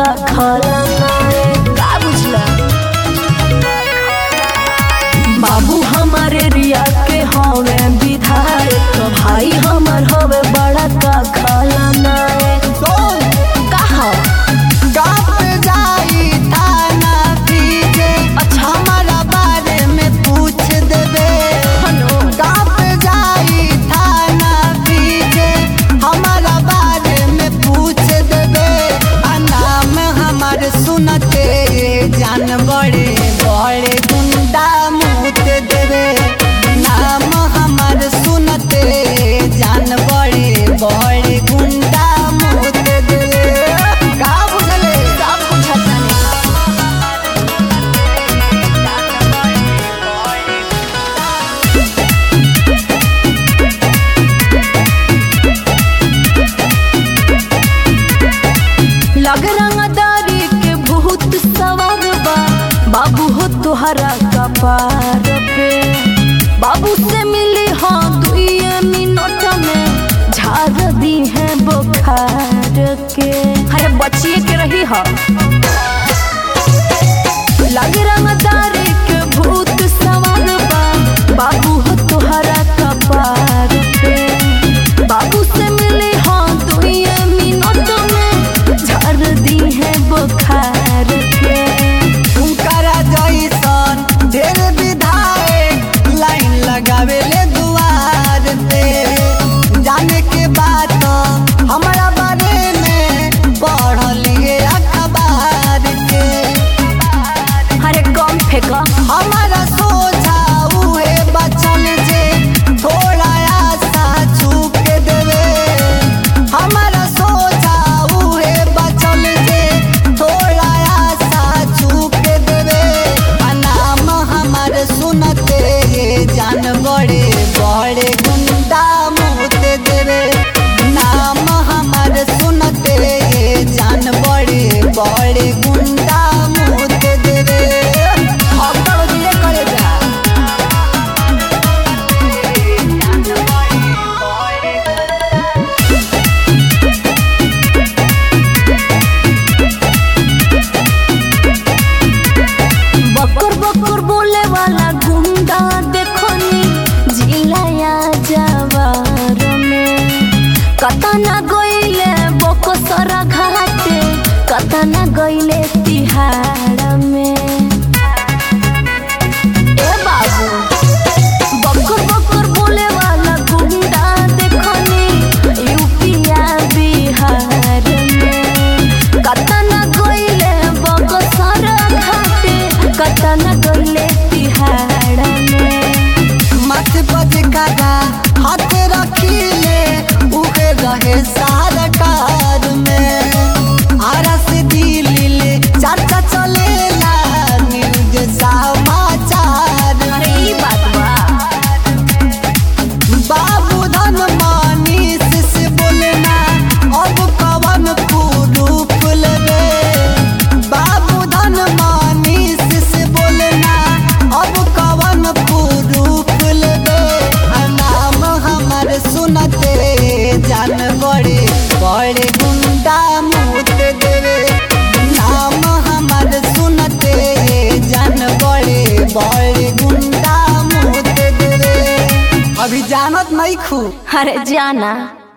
खाला नाए का बुझला बाबू हमारे रिया के हवे विधायक भाई हमर हवे बड़ा का खाला नाए कहा काप जाई थाना पीछे अच्छा। हमारा बारे में पूछ देबे हनो काप जाई थाना पीछे हमारा बारे में पूछ देबे आ नाम हमार सुनते जान बड़े बड़े गुंडा मुत देबे नाम हमार सुनते जान बड़े बड़े गुंडा मुत देबे का बुझले सब कुछ हटाने लग रंगदारी के बहुत सवार बा बाबू हो तुहरा कपार पे बाबू से मिली हाँ दुइये मिनट में झाड़ दी है बुखार के अरे बचिए के रही हा लग रंगदारी के भूत सवार बा बाबू हो तुहरा कपार पे बाबू से मिले हाँ दुइये मिनट में झाड़ दी है बुखार के हुनकरा जैसन ढेर विधायक लाइन लगावे ले दुआर पे जाने के बाद हमारा बारे में पढ़लिए अखबार के अरे कम फेंका हमारा सोझा उहे बचल जे थोड़ा आशा छूक देवे हमारा सोझा उहे बचल जे थोड़ा आशा छूक देवे आ नाम हमार सुनते ये जान बड़े बड़े गुंडा मुत देवे नाम हमार सुनते ये जान बड़े बड़े गुंडा मुत देवे अकड़ दिए करे जा बकर बकर बोले वाला गुंडा देखो नी जिलाया जवार में कतना गइले बकसरा घाटे कतना गइले तिहाड़ में ए बाबू बकर बकर बोले वाला गुंडा देखो नी यूपिया बिहार में कतना गइले बकसरा घाटे कतना गइले तिहाड़ में मत बज करा हाथ रखीले उहे रहे सरकार में आरस दिलीले चर्चा चलेला न्यूज समाचार अरे ई बात बा बाबू धन मानीस से बोलना अब कवन प्रूफ लेबे बाबू धन मानीस से बोलना अब कवन प्रूफ लेबे आ नाम हमर सुनते जान बड़े बड़े गुंडा मुत देवे नाम हमर सुनते जान बड़े बड़े गुंडा मुत देवे अभी जानत नहीं खू अरे जाना